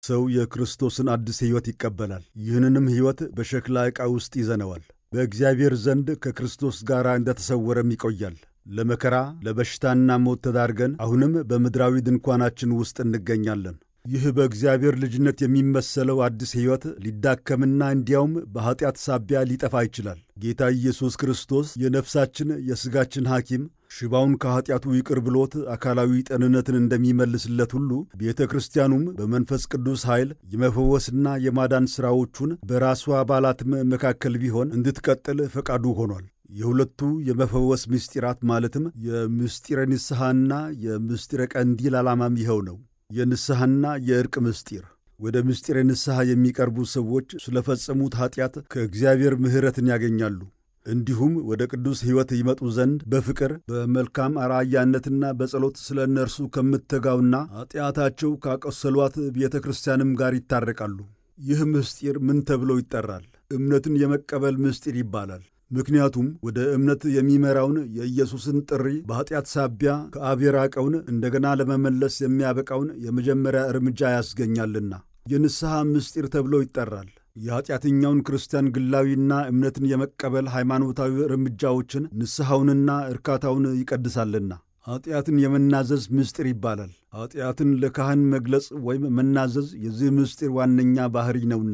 ሰው የክርስቶስን አዲስ ሕይወት ይቀበላል። ይህንንም ሕይወት በሸክላ ዕቃ ውስጥ ይዘነዋል። በእግዚአብሔር ዘንድ ከክርስቶስ ጋር እንደተሰወረም ይቆያል። ለመከራ ለበሽታና ሞት ተዳርገን አሁንም በምድራዊ ድንኳናችን ውስጥ እንገኛለን። ይህ በእግዚአብሔር ልጅነት የሚመሰለው አዲስ ሕይወት ሊዳከምና እንዲያውም በኀጢአት ሳቢያ ሊጠፋ ይችላል። ጌታ ኢየሱስ ክርስቶስ የነፍሳችን የሥጋችን ሐኪም ሽባውን ከኀጢአቱ ይቅር ብሎት አካላዊ ጤንነትን እንደሚመልስለት ሁሉ ቤተ ክርስቲያኑም በመንፈስ ቅዱስ ኃይል የመፈወስና የማዳን ሥራዎቹን በራሷ አባላትም መካከል ቢሆን እንድትቀጥል ፈቃዱ ሆኗል። የሁለቱ የመፈወስ ምስጢራት ማለትም የምስጢረ ንስሐና የምስጢረ ቀንዲል ዓላማም ይኸው ነው። የንስሐና የዕርቅ ምስጢር ወደ ምስጢረ ንስሐ የሚቀርቡ ሰዎች ስለፈጸሙት ኀጢአት ከእግዚአብሔር ምሕረትን ያገኛሉ። እንዲሁም ወደ ቅዱስ ሕይወት ይመጡ ዘንድ በፍቅር በመልካም አርአያነትና በጸሎት ስለ እነርሱ ከምትተጋውና ኀጢአታቸው ካቆሰሏት ቤተ ክርስቲያንም ጋር ይታረቃሉ። ይህ ምስጢር ምን ተብሎ ይጠራል? እምነትን የመቀበል ምስጢር ይባላል። ምክንያቱም ወደ እምነት የሚመራውን የኢየሱስን ጥሪ በኀጢአት ሳቢያ ከአብ የራቀውን እንደገና ለመመለስ የሚያበቃውን የመጀመሪያ እርምጃ ያስገኛልና የንስሐ ምስጢር ተብሎ ይጠራል። የኀጢአተኛውን ክርስቲያን ግላዊና እምነትን የመቀበል ሃይማኖታዊ እርምጃዎችን ንስሐውንና እርካታውን ይቀድሳልና ኀጢአትን የመናዘዝ ምስጢር ይባላል። ኀጢአትን ለካህን መግለጽ ወይም መናዘዝ የዚህ ምስጢር ዋነኛ ባሕሪ ነውና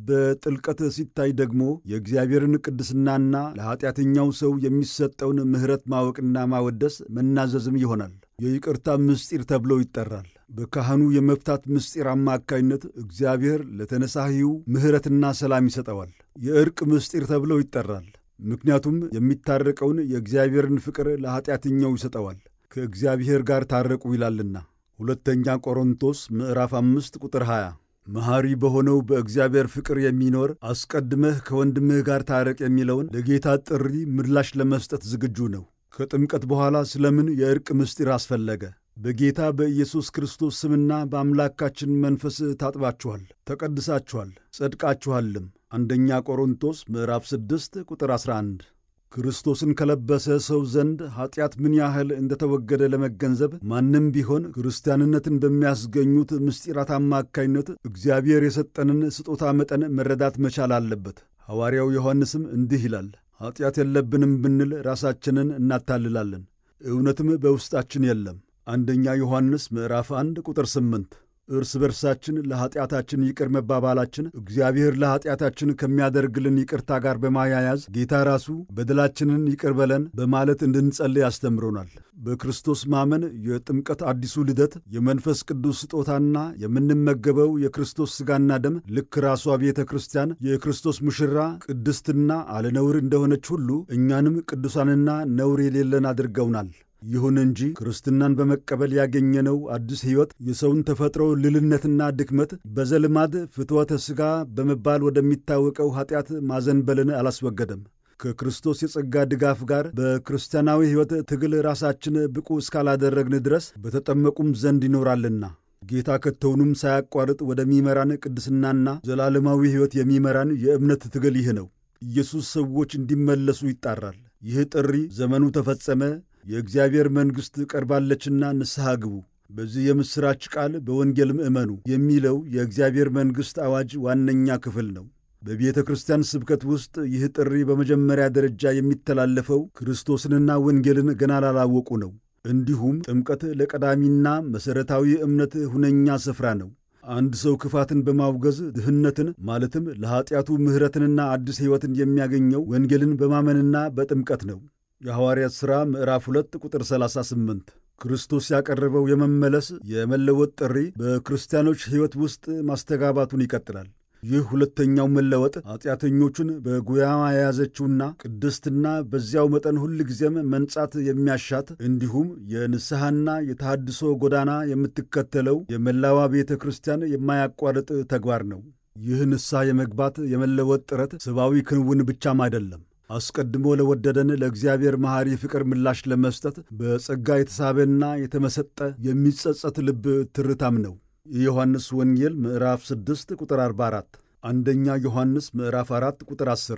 በጥልቀት ሲታይ ደግሞ የእግዚአብሔርን ቅድስናና ለኀጢአተኛው ሰው የሚሰጠውን ምሕረት ማወቅና ማወደስ መናዘዝም ይሆናል። የይቅርታ ምስጢር ተብሎ ይጠራል። በካህኑ የመፍታት ምስጢር አማካይነት እግዚአብሔር ለተነሳሂው ምሕረትና ሰላም ይሰጠዋል። የዕርቅ ምስጢር ተብሎ ይጠራል። ምክንያቱም የሚታረቀውን የእግዚአብሔርን ፍቅር ለኀጢአተኛው ይሰጠዋል። ከእግዚአብሔር ጋር ታረቁ ይላልና ሁለተኛ ቆሮንቶስ ምዕራፍ አምስት ቁጥር 20 መሐሪ በሆነው በእግዚአብሔር ፍቅር የሚኖር አስቀድመህ ከወንድምህ ጋር ታረቅ የሚለውን ለጌታ ጥሪ ምላሽ ለመስጠት ዝግጁ ነው። ከጥምቀት በኋላ ስለምን የዕርቅ ምስጢር አስፈለገ? በጌታ በኢየሱስ ክርስቶስ ስምና በአምላካችን መንፈስ ታጥባችኋል፣ ተቀድሳችኋል፣ ጸድቃችኋልም። አንደኛ ቆሮንቶስ ምዕራፍ 6 ቁጥር 11 ክርስቶስን ከለበሰ ሰው ዘንድ ኀጢአት ምን ያህል እንደተወገደ ለመገንዘብ ማንም ቢሆን ክርስቲያንነትን በሚያስገኙት ምስጢራት አማካይነት እግዚአብሔር የሰጠንን ስጦታ መጠን መረዳት መቻል አለበት። ሐዋርያው ዮሐንስም እንዲህ ይላል፣ ኀጢአት የለብንም ብንል ራሳችንን እናታልላለን፣ እውነትም በውስጣችን የለም። አንደኛ ዮሐንስ ምዕራፍ 1 ቁጥር 8 እርስ በርሳችን ለኀጢአታችን ይቅር መባባላችን እግዚአብሔር ለኀጢአታችን ከሚያደርግልን ይቅርታ ጋር በማያያዝ ጌታ ራሱ በደላችንን ይቅር በለን በማለት እንድንጸልይ ያስተምሮናል። በክርስቶስ ማመን የጥምቀት አዲሱ ልደት የመንፈስ ቅዱስ ስጦታና የምንመገበው የክርስቶስ ሥጋና ደም ልክ ራሷ ቤተ ክርስቲያን የክርስቶስ ሙሽራ ቅድስትና አለነውር እንደሆነች ሁሉ እኛንም ቅዱሳንና ነውር የሌለን አድርገውናል። ይሁን እንጂ ክርስትናን በመቀበል ያገኘነው አዲስ ሕይወት የሰውን ተፈጥሮ ልልነትና ድክመት በዘልማድ ፍትወተ ሥጋ በመባል ወደሚታወቀው ኀጢአት ማዘንበልን አላስወገደም። ከክርስቶስ የጸጋ ድጋፍ ጋር በክርስቲያናዊ ሕይወት ትግል ራሳችን ብቁ እስካላደረግን ድረስ በተጠመቁም ዘንድ ይኖራልና ጌታ ከቶውንም ሳያቋርጥ ወደሚመራን ቅድስናና ዘላለማዊ ሕይወት የሚመራን የእምነት ትግል ይህ ነው። ኢየሱስ ሰዎች እንዲመለሱ ይጣራል። ይህ ጥሪ ዘመኑ ተፈጸመ የእግዚአብሔር መንግሥት ቀርባለችና ንስሐ ግቡ፣ በዚህ የምሥራች ቃል በወንጌልም እመኑ የሚለው የእግዚአብሔር መንግሥት አዋጅ ዋነኛ ክፍል ነው። በቤተ ክርስቲያን ስብከት ውስጥ ይህ ጥሪ በመጀመሪያ ደረጃ የሚተላለፈው ክርስቶስንና ወንጌልን ገና ላላወቁ ነው። እንዲሁም ጥምቀት ለቀዳሚና መሠረታዊ እምነት ሁነኛ ስፍራ ነው። አንድ ሰው ክፋትን በማውገዝ ድህነትን ማለትም ለኀጢአቱ ምሕረትንና አዲስ ሕይወትን የሚያገኘው ወንጌልን በማመንና በጥምቀት ነው። የሐዋርያት ሥራ ምዕራፍ 2 ቁጥር 38 ክርስቶስ ያቀረበው የመመለስ የመለወጥ ጥሪ በክርስቲያኖች ሕይወት ውስጥ ማስተጋባቱን ይቀጥላል። ይህ ሁለተኛው መለወጥ ኀጢአተኞቹን በጉያማ የያዘችውና ቅድስትና በዚያው መጠን ሁል ጊዜም መንጻት የሚያሻት እንዲሁም የንስሐና የተሃድሶ ጎዳና የምትከተለው የመላዋ ቤተ ክርስቲያን የማያቋርጥ ተግባር ነው። ይህ ንስሐ የመግባት የመለወጥ ጥረት ሰብአዊ ክንውን ብቻም አይደለም። አስቀድሞ ለወደደን ለእግዚአብሔር መሐሪ ፍቅር ምላሽ ለመስጠት በጸጋ የተሳበና የተመሰጠ የሚጸጸት ልብ ትርታም ነው። የዮሐንስ ወንጌል ምዕራፍ 6 ቁጥር 44፣ አንደኛ ዮሐንስ ምዕራፍ 4 ቁጥር 10።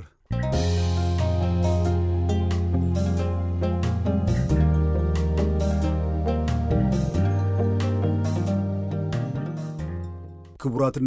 ክቡራትና